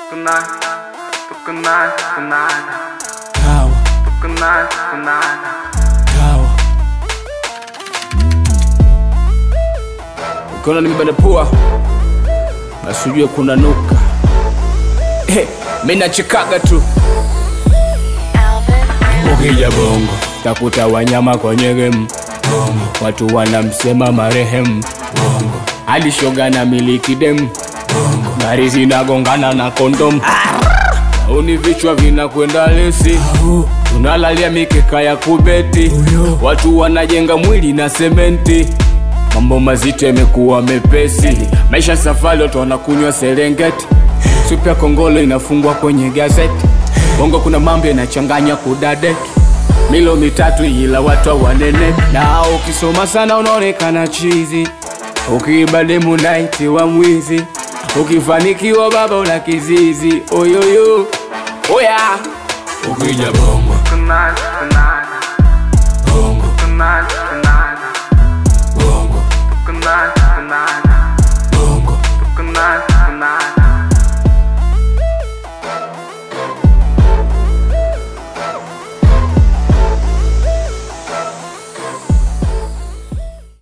Tukunai, tukunai, tukunai, Kawa, tukunai, tukunai. kawa. Ukiona nimebana pua basi ujue kuna nuka. Eh, mimi nachekaga tu. Ukija bongo takuta wanyama kwenye game bongo, watu wanamsema marehemu bongo, hadi shoga na miliki dem bongo, gari zinagongana na kondom Uni vichwa vinakwenda lesi, tunalalia mikeka ya kubeti, watu wanajenga mwili na sementi, mambo mazito yamekuwa mepesi, maisha safari, watu wanakunywa Serengeti, supu ya kongolo inafungwa kwenye gazeti, bongo kuna mambo yanachanganya kudadeki milo mitatu ila watu hawanene, na ukisoma sana unaonekana chizi, ukiiba demu naitiwa mwizi, ukifanikiwa baba una kizizi, oyoyo oya, ukija bongo Tukunai, tukunai, bongo tukunai, tukunai, bongo tukunai, tukunai.